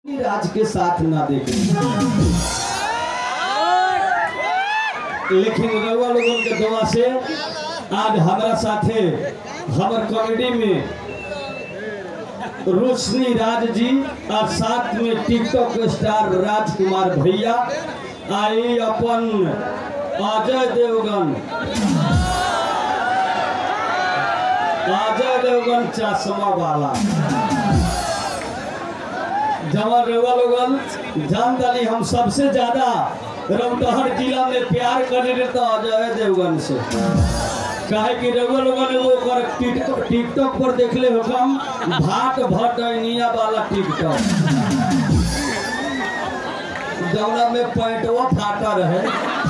राज के साथ ना देखे लेकिन रउआ लोगन के दुआ से आज हमारा साथे हमर कॉमेडी में रोशनी राज जी और साथ में टिकटॉक स्टार राजकुमार भैया आई अपन अजय देवगन अजय देवगन चश्मा वाला जवान रेवा लोगन जान दाली हम सबसे ज्यादा रौटहर जिला में प्यार करे रहे तो अजय देवगन से काहे कि रेवा लोगन वो कर टिकटॉक टिकटॉक पर देखले हो हम भाट भटैनिया वाला टिकटॉक जौना में पैंटवा फाटा रहे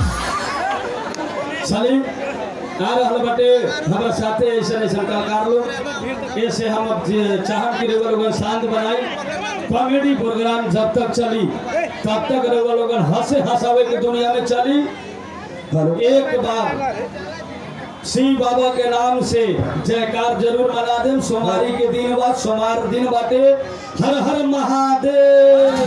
सलीम आ रहल बटे हमारा साथे ऐसे ऐसे कलाकार लोग ऐसे हम अब जे- चाहत कि रेवा लोगन शांत बनाई कॉमेडी प्रोग्राम जब तक चली तब तक रेवा लोगन हंसे हंसावे की दुनिया में चली एक बार शिव बाबा के नाम से जयकार जरूर मना दें सोमवारी के दिन बाद सोमवार दिन बाटे हर हर महादेव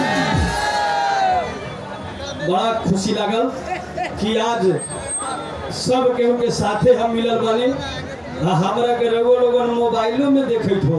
बड़ा खुशी लागल कि आज सब केहू के साथे हम मिलल बानी आ हमरा के रउआ लोगन मोबाइलो में देखैत हो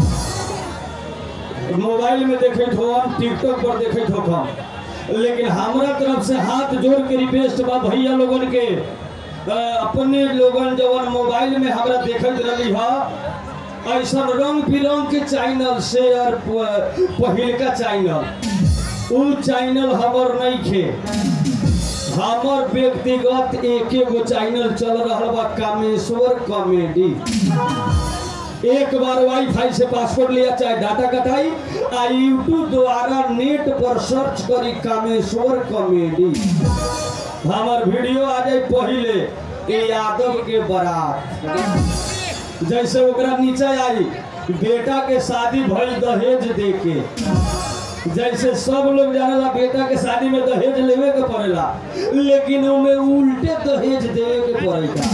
मोबाइल में देखैत हो टिकटॉक पर देखैत हो हम लेकिन हमरा तरफ से हाथ जोड़ के रिक्वेस्ट बा भैया लोगन के अ, अपने लोगन जवन मोबाइल में हमरा देखैत रही ह ऐसा रंग बिरंग के चैनल शेयर पहिलका चैनल उ चैनल हमर नहीं खे हमर व्यक्तिगत एके गो चैनल चल रहा बा कामेश्वर कॉमेडी एक बार वाईफाई से पासवर्ड लिया चाहे डाटा कटाई आ यूट्यूब द्वारा नेट पर सर्च करी कामेश्वर कॉमेडी हमर वीडियो आ जाए पहले ए यादव के बारात जैसे ओकरा नीचे आई बेटा के शादी भइल दहेज दे के जैसे सब लोग जानेला बेटा के शादी में दहेज लेवे के पड़ेला लेकिन उमे उल्टे दहेज देवे के पड़ेगा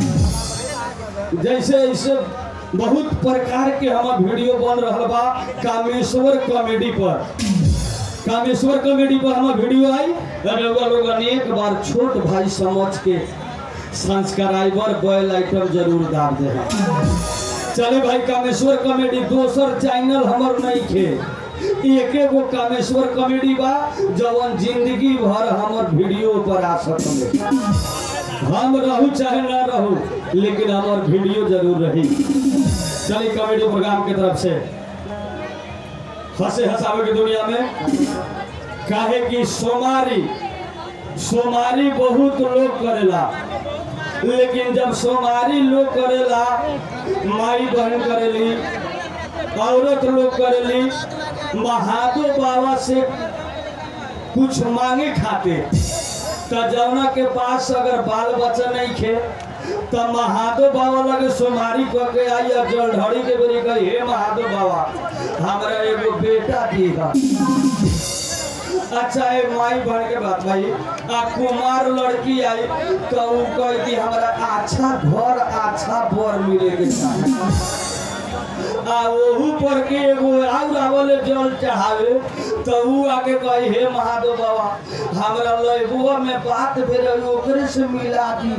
जैसे ऐसे बहुत प्रकार के हमार वीडियो बन रहा बा कामेश्वर कॉमेडी पर कामेश्वर कॉमेडी पर हमार वीडियो आई रउआ लोगन एक बार छोट भाई समझ के सब्सक्राइबर बेल आइटम जरूर दाब दे चले भाई कामेश्वर कॉमेडी दोसर चैनल हमर नहीं खे एके गो कामेश्वर कॉमेडी बा जवन जिंदगी भर हमर वीडियो पर आ सकले हम रहू चाहे ना रहू लेकिन हमार वीडियो जरूर रही चलिए कॉमेडी प्रोग्राम की तरफ से हंसे हंसावे की दुनिया में काहे कि सोमारी सोमारी बहुत लोग करेला लेकिन जब सोमारी लोग करेला माई बहन करेली औरत लोग करेली महादेव बाबा से कुछ मांगे खाते तो जौना के पास अगर बाल बच्चा नहीं खे तो महादेव बाबा लगे सोमारी कह के आई और जलढड़ी के बेरी कही हे महादेव बाबा हमरा एगो बेटा दीहा अच्छा है माई बन के बात भाई आ कुमार लड़की आई तो उ कह कि हमरा अच्छा घर अच्छा बर मिले के चाही आ ओहू पर के एगो आउर आवले जल चढ़ावे तो उ आके कही हे महादेव बाबा हमरा लइबुआ में बात भेल ओकरे से मिला दी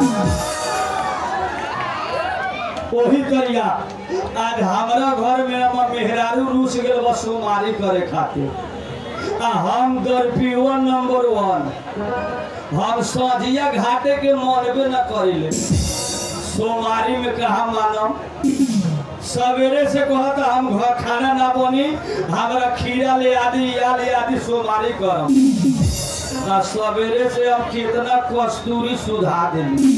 वही तरिया आज हमरा घर में हम मेहरारू रूस गेल बस सोमारी करे खातिर आ हम दरपियो नंबर वन हम सजिया घाटे के मनबे न करिले सोमारी में कहा मानम सवेरे से कहता हम घर खाना ना बनी हमरा खीरा ले आदि या ले आदि सोमारी करम आ सवेरे से हम कितना कस्तूरी सुधा देली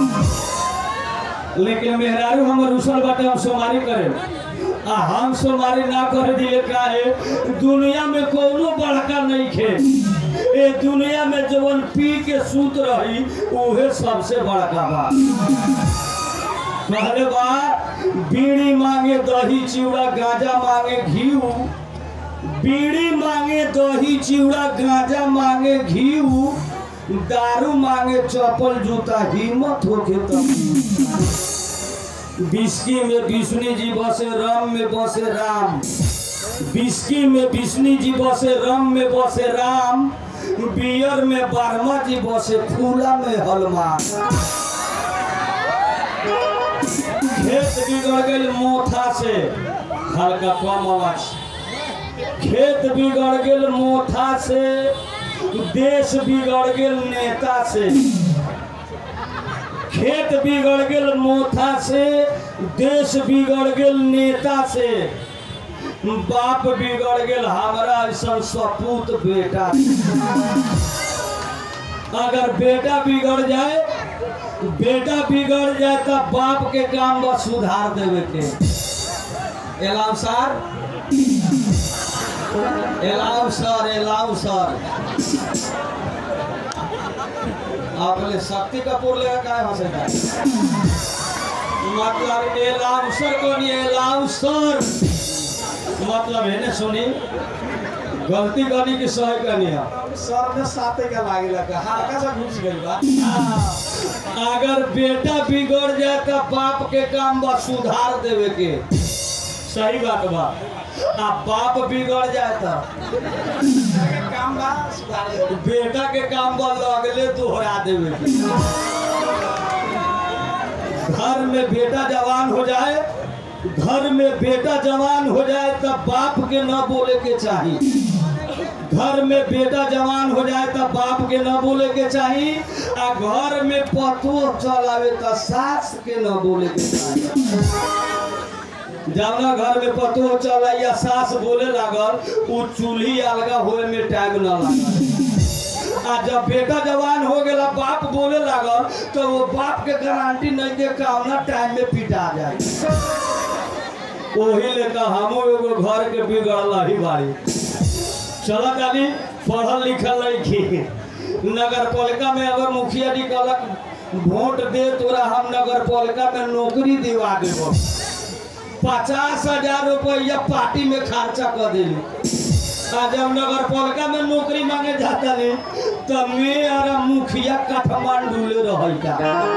लेकिन मेहरारू हमर रुसल बाटे हम सोमारी करे आ हम सोमारी ना करे दिए काहे दुनिया में कोनो बड़का नहीं खे ए दुनिया में जवन पी के सूत रही उहे सबसे बड़का बा पहले बा बीड़ी मांगे दही चिवड़ा गांजा मांगे घीऊ बीड़ी मांगे दही चिवड़ा गांजा मांगे घीऊ दारू मांगे चप्पल जूता हिम्मत होके तब बिस्की में विष्णु जी बसे राम में बसे राम बिस्की में विष्णु जी बसे रम में बसे राम बियर में बारहमा जी बसे फूला में हनुमान खेत बिगड़ गई मोथा से हल्का कम आवाज खेत बिगड़ गेल मोथा से देश बिगड़ गेल नेता से खेत बिगड़ गेल मोथा से देश बिगड़ गेल नेता से बाप बिगड़ गेल हमारा ऐसा सपूत बेटा अगर बेटा बिगड़ जाए बेटा बिगड़ जाए तो बाप के काम बस सुधार देवे के एलाम सर एलाम सर एलाम सर आपने शक्ति कपूर ले काय हंसेगा मतलब एलाम सर को नहीं एलाम सर मतलब है ना सुनी गलती करनी की सही करनी है सर में साते का लागे लगा हल्का सा घुस गई बा अगर बेटा बिगड़ जाए तो बाप के काम बा सुधार देवे के सही बात बा आ बाप बिगड़ जाए तो काम बा सुधार दे बेटा के काम बा लगले दोहरा देवे के घर में बेटा जवान हो जाए घर में बेटा जवान हो जाए तब बाप के न बोले के चाहिए घर में बेटा जवान हो जाए तब बाप के न बोले के चाहिए आ घर में पतो चलावे तो सास के न बोले के चाहिए जवना घर में पतो चला या सास बोले लागल उ चूल्ही अलगा होए में टाइम न लागल आ जब बेटा जवान हो गया बाप बोले लागल तो वो बाप के गारंटी नहीं दे कौना टाइम में पिटा जाए ओही लेकर हमो एगो घर के बिगड़ल ही बारी चलत आदमी पढ़ल लिखल लड़की नगर पालिका में अगर मुखिया जी कहलक वोट दे तोरा हम नगर पालिका में नौकरी दिवा देबो पचास हजार रुपया पार्टी में खर्चा कर दिली आ जब नगर पालिका में नौकरी मांगे जाता नहीं तो मैं और मुखिया काठमांडू ले रहता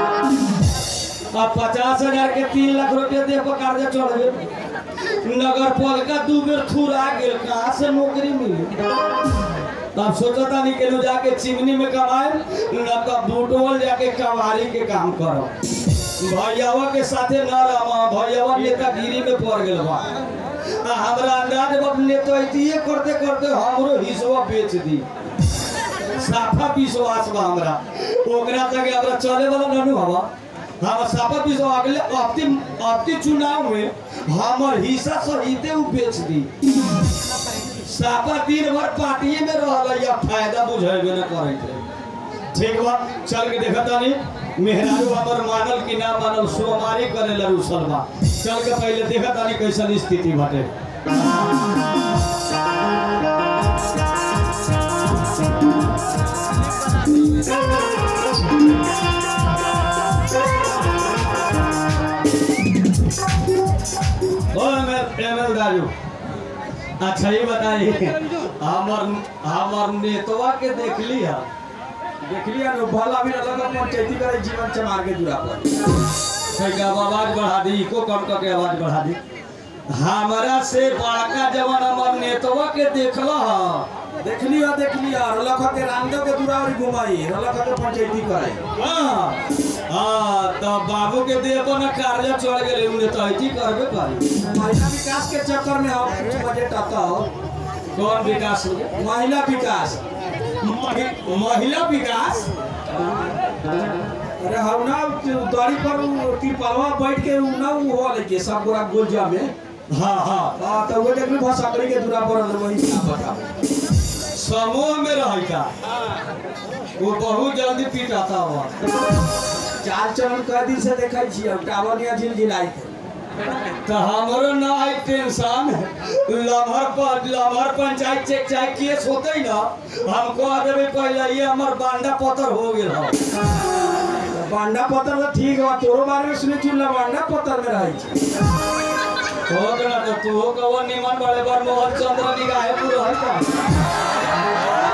अब पचास हजार के तीन लाख रुपया दे पर कर्जा चढ़ नगर पालिका दू बेर थुरा गेल कहाँ से नौकरी मिली तब सोचता नहीं केनो जाके चिमनी में कमाए न तो बूटवल जाके कवारी के काम करो भैयावा के साथे न रहा भैयावा नेतागिरी में पड़ गेल बा आ हमरा अंदाज बा नेतैतिये करते करते हमरो हिस्सा बेच दी साफा विश्वास बा हमरा ओकरा तक हमरा चले वाला ननु हवा हम साफा विश्वास अगले अबती अबती चुनाव में हमर हिस्सा सहिते उ बेच दी साफा दिन भर पार्टिए में रहल या फायदा बुझेबे न करैत रहे ठीक बा चल के देखत तानी मेहरारू हमर मानल कि ना मानल सोमारी करे ला रुसल बा चल के पहले देखत तानी कैसन स्थिति बाटे ओ एमएल एमएल दारू अच्छा ये बताइए हमर हमर नेतवा के देखली है देखलिए नु भला भी अलग पंचायती करे जीवन चमार के दूरा पर सही आवाज बढ़ा दी इको कम करके आवाज बढ़ा दी हमारा से बड़का जवान हमर नेतवा के देखल ह देखलियो देखलियो रलख के रामदेव के दूरा और घुमाई रलख के पंचायती करे हाँ हाँ, तो बाबू के देह पर न कार्य चढ़ गए उन्हें तो ऐसी करबे करी महिला विकास के चक्कर में हम कुछ बजट आता हो कौन विकास हो गया? महिला विकास महि- महिला विकास अरे हम ना दरी पर उ तिरपलवा बैठ के उ ना उ हो लेके सब गोरा गोलजा में हाँ हाँ हां तो वो देखली भसकड़ी के दूरा पर अंदर वही ना बताओ समूह में रहता वो बहुत जल्दी पीटाता हुआ चार चरण कई दिन से देखै छियै टावर निया झिलझिलाई थे तो हमारो ना आई टेंशन लमहर पर लमहर पंचायत चेक चाहे केस होते ना हम कह देवे पहले ये हमर बांडा पतर हो गेल हो बांडा पत्थर तो ठीक बा तोरो बारे में सुने छी बांडा पत्थर में रहै छी हो गया तो तू हो कहो निमन बड़े बार मोहन चंद्र निगाहे पूरा है का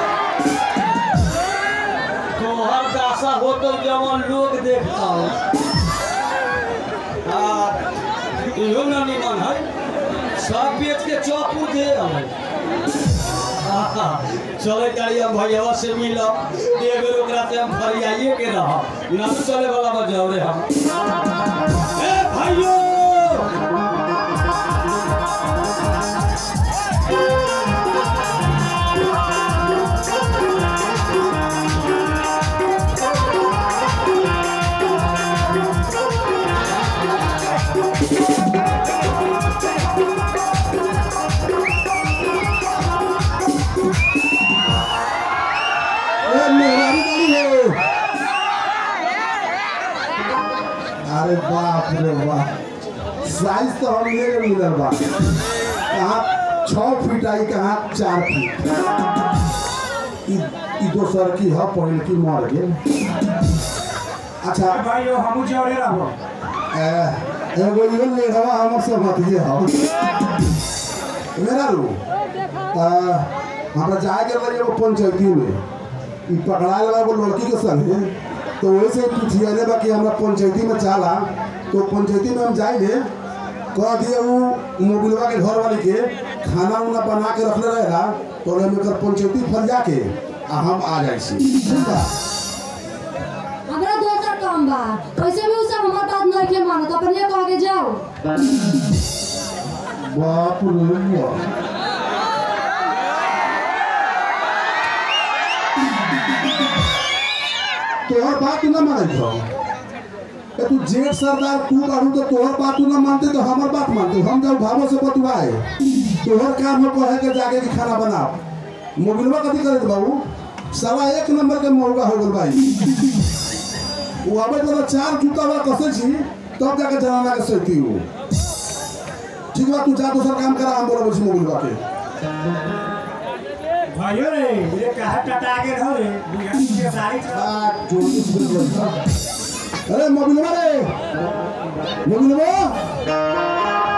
तोहर दासा हो तो जवन लोग देखता हो आ, इहो ना निमन है सब बेच के चौपुर दे आवे चले करी हम भैया से मिलब एक बेर ओकरा से हम फरियाइए के रह ना तो चले वाला बजाओ रे हम ए भाइयों ए मेहरारू गाड़ी हो अरे बाप रे बाप साइज तो हम ले के मिलल बा कहाँ छः फीट आई कहाँ चार फीट ई ई दोसर की ह पहिल की मर गेल अच्छा भाई हम जौरे रहो ए, एगो इहो ले हवा हमर से मत ये हो मेरा रू हमरा जाए के रही एगो पंचायती में ई पकड़ा लगा एगो लड़की के संगे तो वही से पूछिए बा कि हमरा पंचायती में चला तो पंचायती में हम जाएंगे कह दिए वो मोबिलवा के घर वाली के खाना उना बना के रखले रहेला तो हम एकर पंचायती फरिया के आ हम आ जाइ छी ठीक बा हमरा दोसर काम बा वैसे भी उ सब हमर बात नहीं के मानत अपने कह के जाओ बाप रे बाप तोहर बात तू ना मानत हो ए तू जेठ सरदार तू काढू तो तोहर बात तू ना मानते तो हमर बात मानते हम जब भावो से बतुआए तोहर काम है कहे के जाके के खाना बनाओ मोबिलवा कथी करे बाबू सवा एक नंबर के मौका हो गेल भाई वो अबे तो चार जूता वाला कसे छी तब जाके जनाना के सहती हो ठीक बा तू जा दोसर काम करा हम बोलबे छी मोबिलवा के भाइयों रे ये कहा टटा के रहो रे बुझाई के सारी आ जोड़ी से बोल रहा अरे मोबिलवा रे मोबिलवा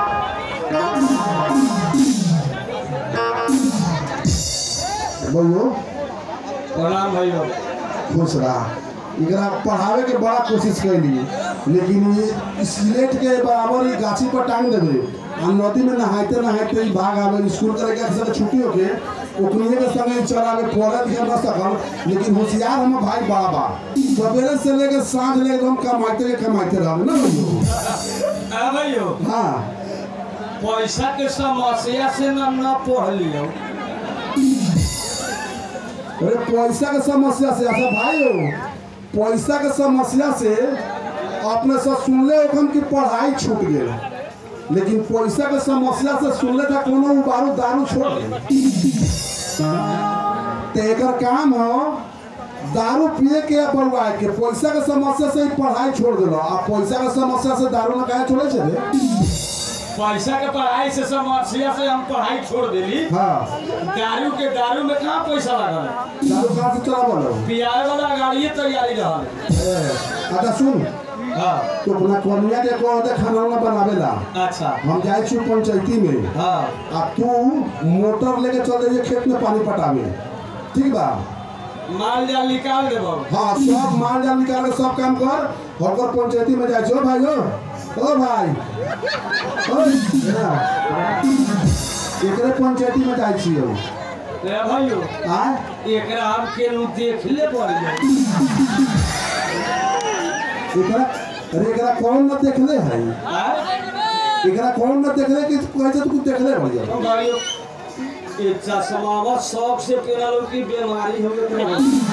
बोलो प्रणाम भैया खुश रहा एकरा पढ़ावे के बड़ा कोशिश कैली लेकिन ये स्लेट के बराबर ही गाछी पर टांग देवे आ नदी में नहाते नहाते ही भाग आवे स्कूल करे के संगे छुट्टी होके ओकरे के संगे चलावे पढ़े लिखे न सकल लेकिन होशियार हम भाई बड़ा बा सवेरे से लेके साँझ ले एकदम कमाते के कमाते रहवे ना भैया आ भैया हाँ पैसा के समस्या से ना ना पढ़ लियो अरे पैसा के समस्या से अच्छा भाई हो पैसा के समस्या से अपने से सुनले ओखम की पढ़ाई छूट गेल लेकिन पैसा के समस्या से सुनले था कोनो उ बारू दारू छोड़ दे ते एकर काम हो दारू पिए के या बलवाए के पैसा के समस्या से ही पढ़ाई छोड़ देलो आ पैसा के समस्या से दारू ना काहे छोड़े छे रे पैसा के पढ़ाई से समस्या से हम पढ़ाई छोड़ देली हाँ दारू के दारू में कहाँ पैसा लगल दारू कहाँ से चला बोलो पियाए वाला गाड़िए तैयारी रहल अच्छा सुन हाँ तो अपना कन्या के कह दे खाना उना बनावेला अच्छा हम जाए छी पंचायती में हाँ आ तू मोटर लेके चल जाइए खेत में पानी पटावे ठीक बा माल जाल निकाल देबो हाँ सब माल जाल निकाल के सब काम कर होकर पंचायती में जाए छो भाई हो ओ भाई ओए, एना। एकरे पंचायती में जाए छी हम रे भाइयो आय एकरा हम केनु देख ले पड़ जाए एकरा अरे एकरा कौन न देखले है आय एकरा कौन न देखले कि कैसे तू देखले बढ़िया हम भाइयो ये चश्मावा शौक से पेरलो की बीमारी हो गई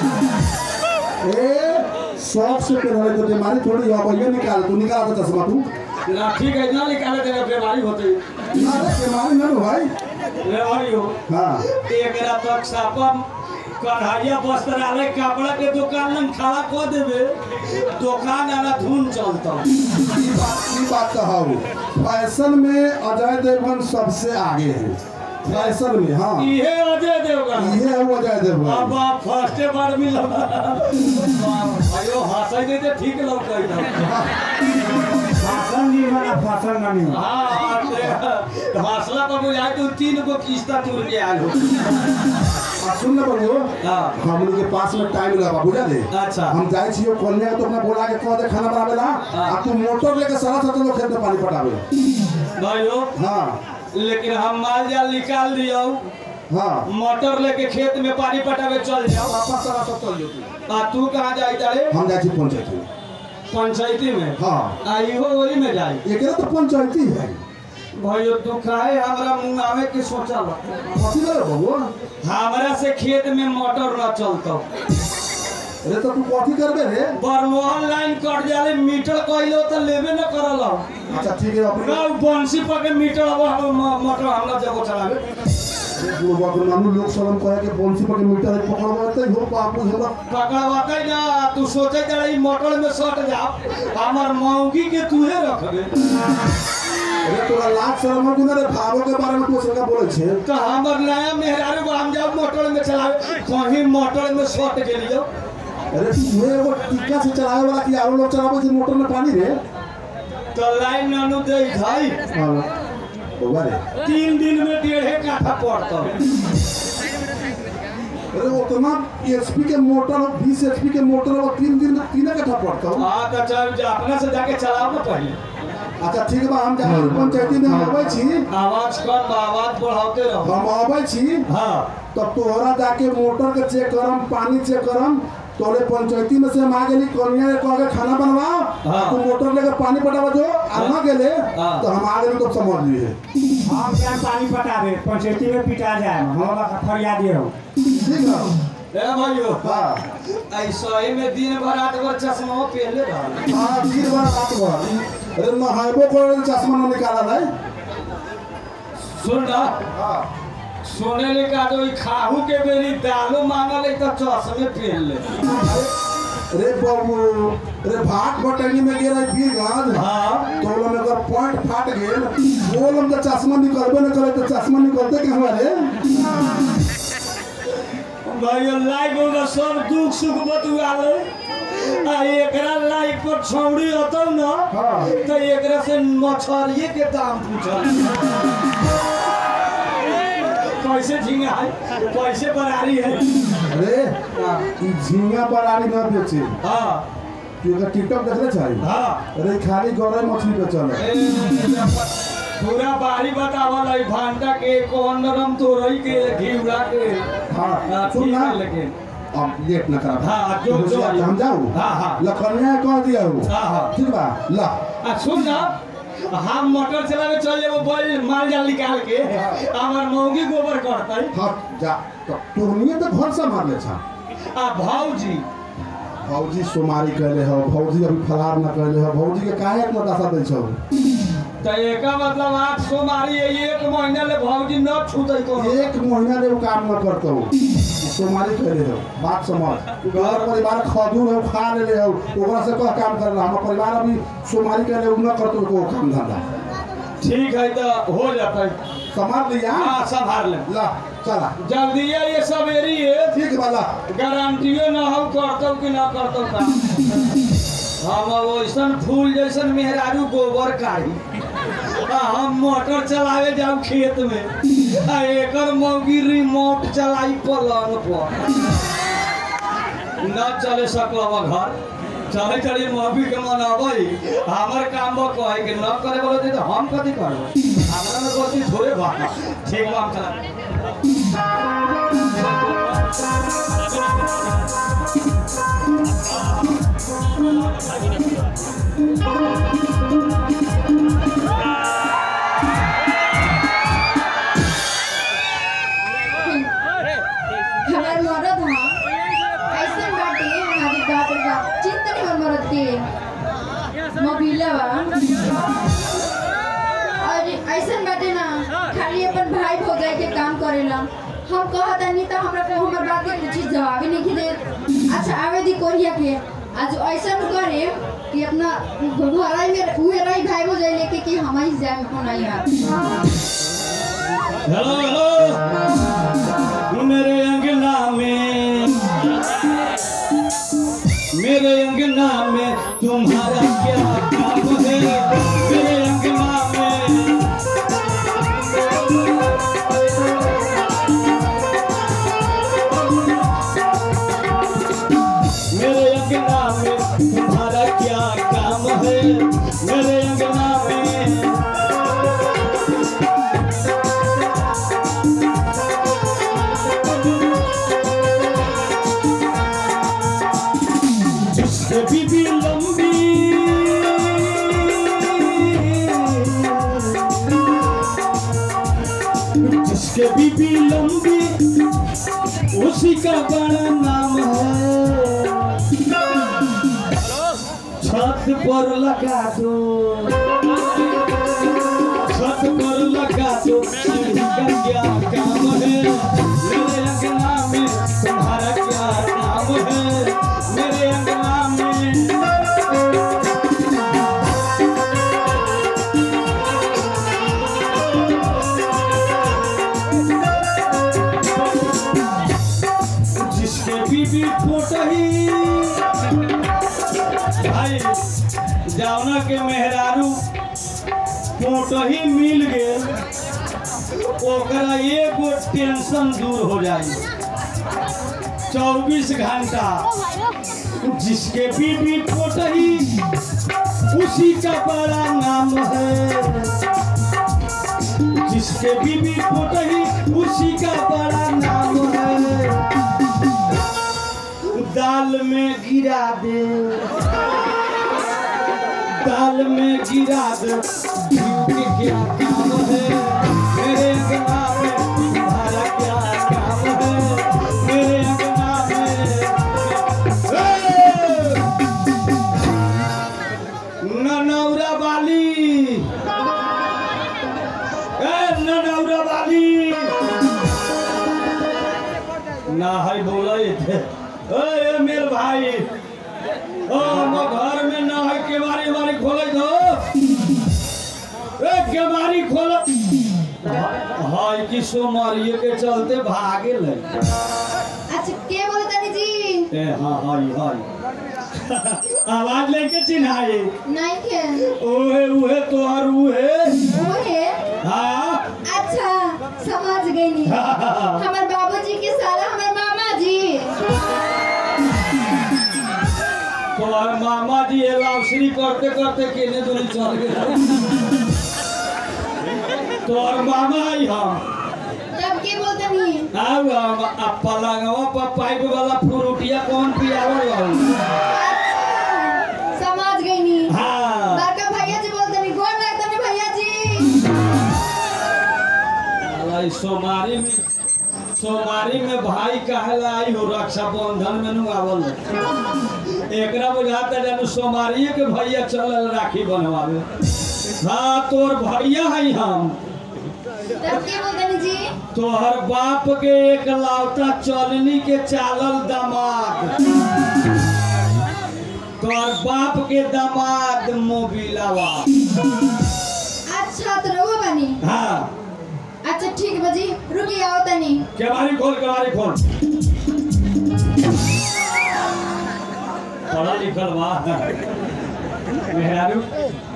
ए शौक से पहले तो बीमारी थोड़ी है भैया निकाल तू निकाल तो चश्मा तू लाठी का इतना निकाले तेरा बीमारी होते अरे बीमारी ना नो भाई रे भाइयो हाँ एकरा तक सापा कढ़ाइया वस्त्रालय कपड़ा के दुकान में खड़ा कर देवे दुकान आना धुन चलता ई बात ई बात तो है फैशन में अजय देवगन सबसे आगे है फैशन में हाँ इहे अजय देवगन ये है वो अजय अब देवगन आप फर्स्ट बार मिला भाइयो हंसै नहीं तो ठीक लौकै था फासन नहीं बना फासन नहीं बना हाँ ते- हंसला पर बुझाए तू तीन गो किस्ता टूट के आयल हो आ सुन ले बड़ो हाँ हमनी के पास में टाइम लगा बुझा दे अच्छा हम जाए छियो कन्या तो अपना बोला के कह दे खाना बनावेला आ तू मोटर लेके सारा साथ लोग खेत में पानी पटावे भाइयो हाँ लेकिन हम माल जाल निकाल दियो हाँ मोटर लेके खेत में पानी पटावे चल जाओ वापस सारा सब चल जेतै आ तू कहाँ जाई तारे हम जाइ छी पंचायत में पंचायती में हाँ आ इहो वही में जाई एकरा तो पंचायती है भाइयो तू काहे हमरा मुंह आवे के सोचल कथी करे बबुआ हमरा से खेत में मोटर न चलतो अरे तो तू कथी करबे रे बरमोहन लाइन कट जाले मीटर कइलो त लेबे न करल अच्छा ठीक है अपने ना बंसी पके मीटर अब हम मोटर हमरा जगह चलावे बुढ़वा के नानू लोग सलम कहे के बंसी पर के मीटर है पकड़वाते हो बापू हमरा पकड़वाते ना तू सोचे जरा ई मोटर में सट जा हमर मौगी के तूहे रखबे अरे तोरा लाज शर्म हो कि ना रे भावो के बारे में तू सरका बोले छे तो हमर नया मेहरारू को हम जाओ मोटर में चलावे कहीं मोटर में सट गेलियो अरे तू एगो टिक्का से चलावे वाला कि आरो लोग चलावे छे मोटर में पानी रे तो लाइन नानू दे भाई हाँ बबुआ रे तीन दिन में डेढ़े काठा पड़ता अरे उतना एचपी के मोटर और 20 एचपी के मोटर और तीन दिन में तीन कट्ठा पड़ता हो हाँ तो चल जा अपना से जाके चलाओ ना पहले अच्छा ठीक बा हम जा पंचायती में हम आबै छी आवाज कम आवाज बढ़ाते रहो हम आबै छी हाँ तब तोहरा जाके मोटर के चेक करम पानी चेक करम तोरे पंचायती में से हम आ गेली कनिया ने कह के खाना बनवाओ हाँ। तू मोटर लेके पानी पटावा जो आ ना गेले हाँ। तो हम आ गेली तो समझ लिए हम क्या पानी पटावे पंचायती में पिटा जाए हमारा फरियाद ये हो ठीक है ए भाइयों हाँ ऐसा ही में दिन भर रात भर चश्मा पहले रहा हाँ फिर बार बात भर अरे नहाइबो करे तो चश्मा न निकाला है सुन ना हाँ सोने ले का जो ई खाहू के बेरी दालो मांगल है तो चश्मे पहन ले अरे बाबू अरे भाट बटनी में गिरा बीरगंज हाँ तो ओला में अगर पॉइंट फाट गेल बोल हम तो चश्मा निकलबे न करे तो चश्मा निकलते के हमारे भाइयों लाइक होगा सब दुख सुख बतुआ ले आ एकरा लाइक पर छौड़ी होतौ ना हाँ। तो एकरा से मछरिए के दाम पूछल कैसे झींगा है कैसे बरारी है अरे ई झींगा बरारी न बेचे हाँ तू एकर टिकटॉक देखले छै हाँ अरे खाली गरई मछली बेचल है पूरा बारी बतावल है भांटा के कौन नरम तोरई के घिउरा के हाँ हाँ, सुन ठीक ना है लेकिन अब लेट न करा हाँ, जो- जो- हम जाऊ हाँ, हाँ। लखनिया कह दिया हो हाँ, हाँ। ठीक बा ला आ सुन ना हम मोटर चलावे चल जाबो बैल माल जाल निकाल के हमर मौगी गोबर करतै हट जा तो तोहनिए तो घर से मार ले छा आ भौजी भौजी सोमारी कहले हो भौजी अभी फलार न कहले हो भौजी के काहे इतना दशा दै छौ त एका मतलब आठ सौ मारी एक महीना ले भौजी न छूतै कोनो एक महीना ले वो काम न करतो सोमारी कहले हो बात समझ घर परिवार खजूर हो खा ले हो ओकरा से कह काम करला हम परिवार अभी सोमारी कहले उ न करतो को काम धंधा ठीक है तो हो जातै संभाल लिया हाँ संभाल ले ला चला जल्दी ये सवेरी है ठीक बा ला गारंटियो न हम करतौ कि न करतौ का हम अब वैसन फूल जैसन मेहरारू गोबर काढ़ी आ हम मोटर चलावे जाऊ खेत में आ एकर मौगी रिमोट चलाई पलंग पर न चले सकल घर चले चली मौगी के मनाबै हमर काम बा कहे कि न करे बोले तो हम कथी करबै हमरा में गलती थोड़े बा ठीक बा हम चला हमार मरद हाँ ऐसे बाटे हमारी बाप रे बाप चिंता नहीं मन मरद के मोबिला बा और ऐसे बाटे ना खाली अपन भाई भौजाई के काम करेला हम कहत नहीं तो हमरा को हमर बात के कुछ जवाब ही नहीं दे अच्छा आवे दी कोरिया के आज ऐसा करे कि अपना घराई में उहे रही भाई भौजाई लेके कि हम ही जाए कोना यार हेलो हेलो मेरे अंगना में मेरे अंगना में तुम्हारा क्या काम है मेरे अंगना में मेरे अंगना में तुम्हारा क्या काम है मेरे अंगना में जिसके बीबी लंबी उसी का बड़ा नाम है छत पर लगा दो छत पर लगा दो सीढ़ी का क्या काम है मेरे अंगना में तुम्हारा क्या नाम है मेरे अंगना में जिसके बीबी फोटही भाई जावना के मेहरारू फोटही मिल गेल ओकरा एगो टेंशन दूर हो जाई चौबीस घंटा जिसके बीबी फोटही उसी का बड़ा नाम है जिसके बीबी फोटही उसी का बड़ा नाम है दाल में गिरा दे दाल में गिरा दे घी के क्या काम है मेरे अंगना में तुम्हारा क्या काम है मेरे अंगना में ए! ननौरा वाली ए ननौरा वाली ना है बोले थे ए मेरे भाई ओ वो घर में ना है केवारी वारी खोले दो ए केवारी खोल हाय कि सोमारिये के चलते भागे ले अच्छा के बोले तनी जी ए हाँ हाय हाय आवाज लेके चिन्हाए नहीं के ओहे उहे तोहर उहे ओहे हाँ अच्छा समझ गई नी हमार बाबूजी के साला हमार मामा जी तोहर मामा जी ये लाउसरी करते करते केने दूरी चल गए तोहर मामा आई हम तब के बोलते नी आउ हम आ पलंगवा पर पाइप वाला फ्रूटिया कौन पियावल बाबू अच्छा समझ गई नी हाँ बड़का भैया जी बोलते नी गोर लगता नी भैया जी साला ई सोमारी में सोमारी में भाई कहला आई हो रक्षाबंधन में नु आवल एकरा बुझाता जानू सोमारिये के भैया चलल राखी बनवावे हाँ तोर भैया है हम तब के बोलते नी जी तोहर बाप के एक लावता चलनी के चालल दामाद तोहर बाप के दामाद मोबिलावा अच्छा तो रहो बनी हाँ अच्छा ठीक बजी रुकी आओ तनी केवारी खोल केवारी खोल पढ़ा लिखल बा मेहरारू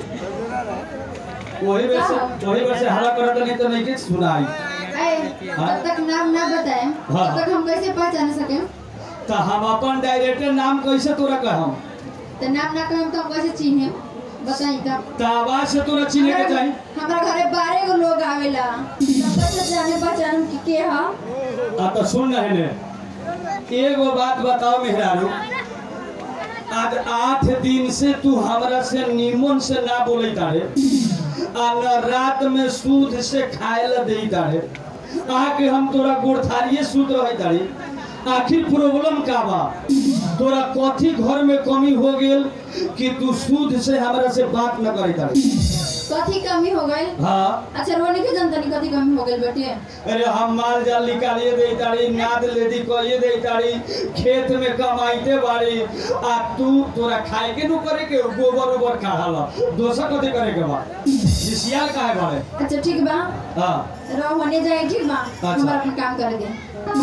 वही वैसे वही वैसे हला करत नहीं तो नहीं के सुनाई ऐ जब तक नाम ना बताए हाँ। तब तक हम कैसे पहचान सके तो हम अपन डायरेक्टर नाम कैसे तोरा कहम तो नाम ना कहे तो हम कैसे चिन्हे बताई तब तो आवाज से तोरा चिन्हे के चाहिए हमारा घरे बारह गो लोग आवेला तब कैसे जाने पहचान कि के हा आ तो सुन रहे ने एगो बात बताओ मेहरारू आज आठ दिन से तू हमरा से निमन से ना बोले तारे आ न रात में सूद से खाए ला दे तारे आके हम तोरा गोरथारिये सूत रहे तारे आखिर प्रॉब्लम का बा तोरा कथी घर में कमी हो गेल कि तू सूद से हमरा से बात न करे तारे कथी कमी हो गई हाँ अच्छा रोने के जनता नहीं कथी कमी हो गई बेटे अरे हम माल जाल निकालिए दे तारी नाद लेदी कहिए दे तारी खेत में कमाइते बाड़ी आ तू तोरा खाए के नु करे के गोबर ओबर खाला दोसर कथी करे के बा जिसियाल काहे बाड़े अच्छा ठीक बा हां रहो होने जाए ठीक बा अच्छा। हमारा अपन काम कर दे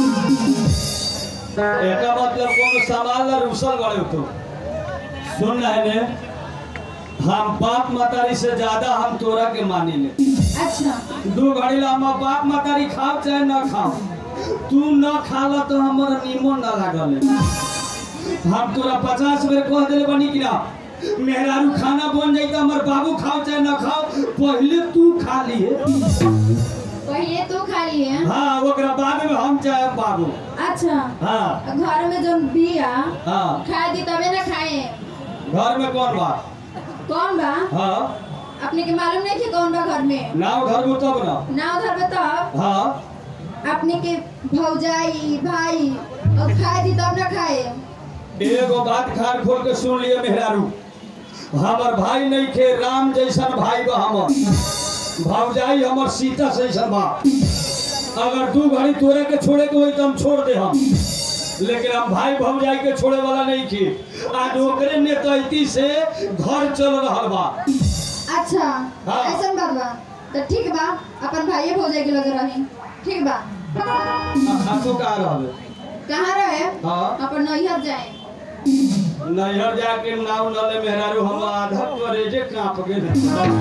एका मतलब कोनो सामान ला रुसल बाड़े तू सुन रहे ने हम बाप मतारी से ज्यादा हम तोरा के मानी ले अच्छा दू घड़ी ला हम बाप मतारी खाओ चाहे न खाओ तू न खाला तो हमर निमन ना लागल हम तोरा पचास बेर कह दिले बनी कि ना मेहरारू खाना बन जाई तो हमर बाबू खाओ चाहे न खाओ पहले तू खा लिए पहले तू खा लिए हाँ ओकरा बाद में हम चाहे बाबू अच्छा हाँ घर में जो बिया हाँ खाए दी तबे ना खाए घर में कौन बा कौन बा हाँ अपने के मालूम नहीं कि कौन बा घर में नाव घर में तब ना ना उधर में तब हाँ अपने के भौजाई भाई और खाए दी तब ना खाए एगो बात खान खोल के सुन लिए मेहरारू हमर भाई नहीं खे राम जैसन भाई बा हमर भौजाई हमर सीता जैसन बा अगर दू घड़ी तोरे के छोड़े के होई तो हम छोड़ दे हम लेकिन हम भाई भौजाई के छोड़े वाला नहीं खे आज ओकरे नेतैती से घर चल रहा बा अच्छा हाँ। ऐसा बात बा तो ठीक बा अपन भाइये भौजाई के लगे रही ठीक बा आपको कहा रहल कहाँ रहे हाँ। अपन नैहर जाए नैहर जाके नाव नले मेहरारू हम आधा करेजे कांप गेल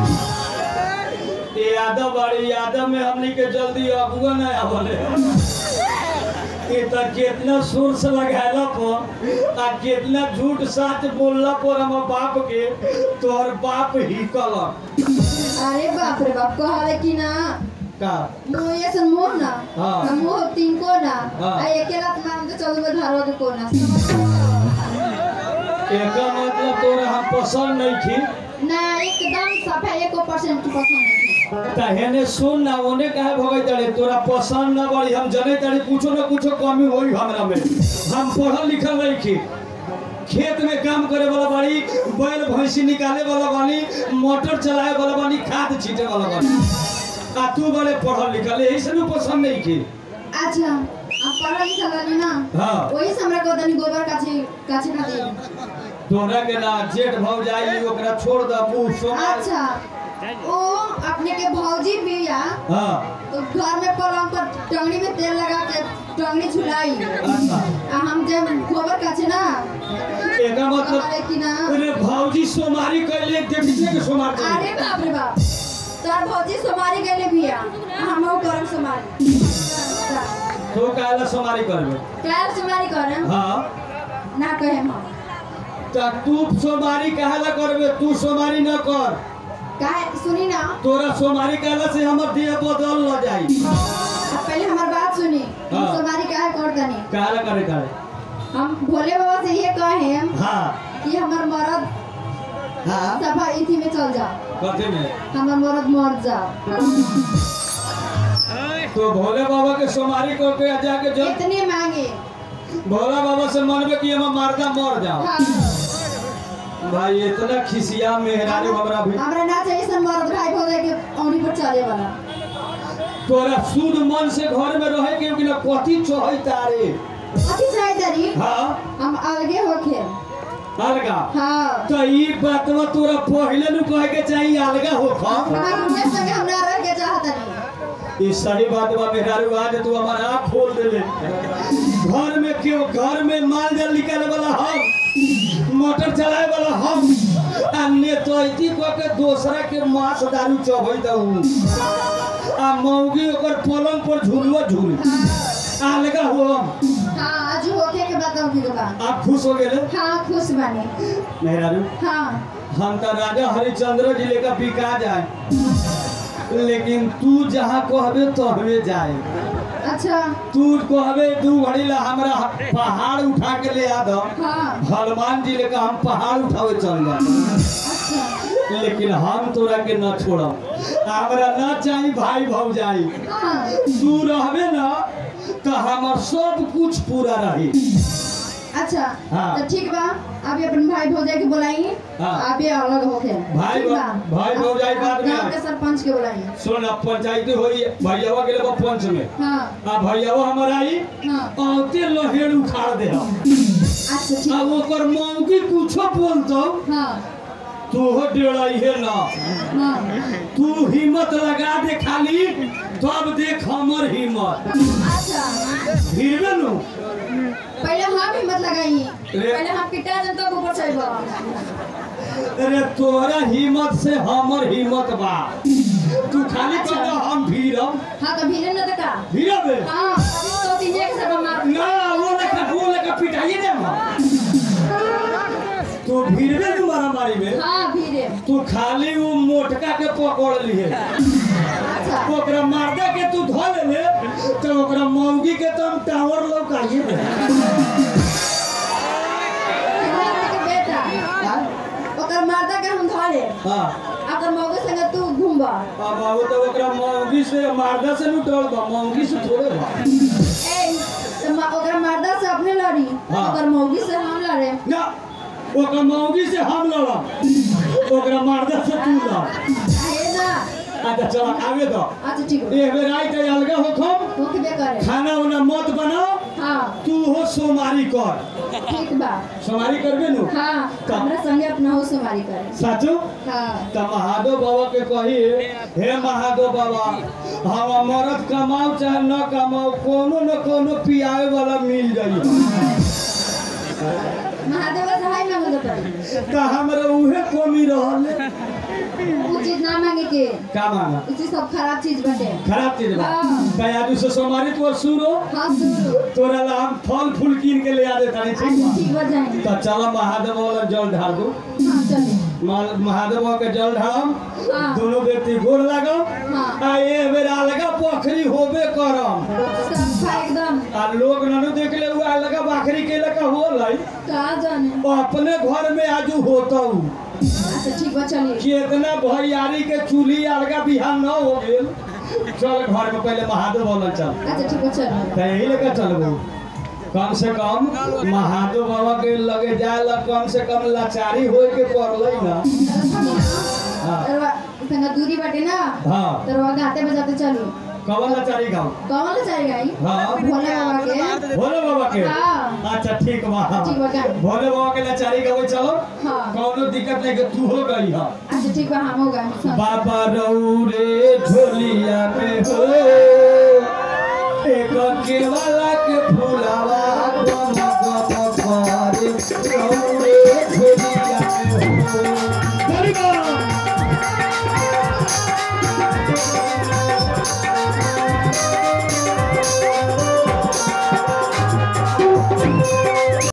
ये यादव बड़ी यादव में हमनी के जल्दी अबुआ न आवले ये तो कितना सुर से लगाला पर आ कितना झूठ साच बोलला पर हम बाप के तोहर बाप ही कल अरे बाप रे बाप कहले कि ना का मुँह ये सन मुँह ना हाँ। आ मुँह तीन को ना हाँ। आ अकेला मार तो चलो मैं धारो के को ना एका मतलब तोरा हम पसंद नहीं थी ना एकदम सफा एको परसेंट पसंद नहीं तहेने सुन ना ओने काहे भगै तड़े तोरा पसंद ना बड़ी हम जने तड़े कुछो ना कुछो कमी होई हमरा में हम पढ़ल लिखल नहीं की खेत में काम करे वाला बाड़ी बैल भैंसी निकाले वाला बानी मोटर चलाए वाला बानी खाद छीटे वाला बानी आ तू बड़े पढ़ल लिखल यही से भी पसंद नहीं की अच्छा आप पढ़ा लिखा बानी ना हाँ। वही से हमरा को तनी गोबर काछे काछे ना दे तोरा के ना जेठ भौ जाई ओकरा छोड़ द मुंह सोमार अच्छा ओ अपने के भौजी बिया हां तो घर में पलंग पर टंगड़ी में तेल लगा के टंगड़ी झुलाई अच्छा आ हम जब गोबर काछे ना एका मतलब कहले कि ना अरे भौजी सोमारी कैले देखिए के सोमार कैले। अरे बाप रे बाप तार भौजी सोमारी गईले बिया हमहु करम सोमारी तो काला सोमारी करबे काल सोमारी करम हाँ ना कहे हम त तू सोमारी काहेला करबे तू सोमारी न कर काहे सुनी ना तोरा सोमारी काहेला से हमर देह बदल न जाई आप पहले हमार बात सुनी हम हाँ। सोमारी काहे करतनी काहेला करे करे हम भोले बाबा से ये कहे हाँ कि हमार मरद हाँ सफा इथी में चल जाओ कथी में हमार मरद मर जाओ तो भोले बाबा के सोमारी करके जाके जब इतने मांगे भोला बाबा से मनबे कि हम मारदा मर जाओ हाँ। भाई इतना खिसिया मेहरारू हमरा भी हमरा ना चाहिए सन मरद भाई भोले के औनी पर चले वाला तोरा शुद्ध मन से घर में रहे के बिना कथी चोहै तारे अथी चाहे तरी हाँ हम अलगे होके अलगा हाँ तो ई बातवा तोरा पहले नु कहे के चाहिए अलगा हो खा हमार उनके संगे हम ना रह के चाहत नहीं ई सारी बात बा मेहरारू आज तू हमार आँख खोल देले घर में क्यों घर में माल जाल निकाले वाला हम मोटर चलाए वाला हम आ नेतैती को के दूसरा के मांस दारू चबई दऊ आ मौगी ओकर पलंग पर झूलवा झूल अलगा हो हम हाँ आज होके के बताओ की दुकान आप खुश हो गेले हाँ खुश बने मेहरारू हाँ हम तो राजा हरिश्चंद्र जी लेकर बिका जाए लेकिन तू जहाँ कहबे तहबे जाए अच्छा तू कहबे दू घड़ी ला हमरा पहाड़ उठा के ले आ दो हाँ हनुमान जी लेकर हम पहाड़ उठावे चल जाए अच्छा लेकिन हम तोरा के न छोड़ब हमरा न चाही भाई भौजाई हाँ तू रहबे न तो हमर सब कुछ पूरा रही अच्छा हाँ। तो ठीक बा अभी अपन भाई भौजाई के बुलाइए हाँ। अभी अलग होके भाई ठीक भौ- बा? भाई भौजाई बाद में गाँव आ- के सरपंच के बुलाइए सुन अब पंचायती होई भैयावा के लिए पंच में हाँ आ भैयावा हमर आई हाँ औते लहेड़ उखाड़ दे हम अच्छा ठीक अब ओकर मौगी कुछो बोलतो हाँ तू हो डेड़ाइहे ना हाँ तू हिम्मत लगा दे खाली तब देख हमर हिम्मत अच्छा भिड़बे नु पहले हम हिम्मत लगाइए रे- पहले हम पिटा जन तब ऊपर चढ़ अरे तोरा हिम्मत से हमर हिम्मत बा तू खाली कह दे हम भीड़म हाँ तो भीड़े न तका भीड़बे हाँ तो तीन एक से मार ना वो लेका वो लेका पिटाइए दे हम तू भीड़बे नु मारा मारी में हाँ भीड़े तू खाली वो मोटका के पकड़ लिए अच्छा ओकरा मारदा के तू धो ले तो ओकरा मौगी के तो हम टावर लौकाइए दे के बेटा ओकर मारदा के हम धरे हाँ अगर मौके संगे तू घूम घूमबा अब आहो तो ओकरा मौगी से मारदा से नु डर बा मौगी से थोड़े बा ए तो मा- ओकरा मर्दा से अपने लड़ी हाँ। ओकर मौगी से हम लड़े ना ओकरा मौगी से हम लड़ब ओकरा मारदा से तू लड़ आहे ना अच्छा चल आगे दो अच्छा ठीक है ए बेर आई ते अलगा होखम होके करे खाना उना मत बनाओ हाँ तू हो सोमारी कर ठीक बा सोमारी करबे नु हाँ हमरा संगे अपना हो सुमारी करे साचो हाँ त महादेव बाबा के कही हे महादेव बाबा हम मरद कमाओ चाहे न कमाओ कोनो न कोनो पियावे वाला मिल जाई महादेव का सहाय मांगे तो पड़ी त हमरा उहे कमी रहल वो चीज ना मांगे के का माना उसी सब खराब चीज बटे खराब चीज बा हाँ। कया से सोमारी तो सुरो हाँ सुनो तोरा ला हम फल फूल कीन के ले आ देता नहीं ठीक अच्छा बा ठीक बा जाएंगे त चल महादेव वाला जल ढार दो हाँ चले मा- महादेव बाबा के जल ढारम हाँ। दोनों व्यक्ति गोर लागम हाँ। आ ए बेर अलगा पोखरी होबे करम सब एकदम आ लोग ननु देख ले हुआ अलगा बाखरी के लगा होलै कहा जाने अपने घर में आजू होता अच्छा ठीक बा चलिए कितना भैयारी के चूल्ही अलगा बिहान न हो गेल चल घर में पहले महादेव बोलल चल अच्छा ठीक बा चलिए त यही लेकर चलबू कम से कम महादेव बाबा के लगे जाए ला कम से कम लाचारी होए के पड़लै ना हाँ। तरवा संगा दूरी बाटे ना हाँ तरवा गाते बजाते चलो कवन लाचारी गाँव कौन ले जाएगा ही हाँ। भोले बाबा के भोले बाबा के हाँ। अच्छा ठीक बा ठीक बा, गाई। भोले बाबा के लाचारी गावे चलो हाँ कौनो दिक्कत नहीं कि तू हो गई है अच्छा ठीक बा हम होगा बाबा रौरे झोलिया में हो एक केवला के फूलावा गम गम करे रौरे झोलिया में हो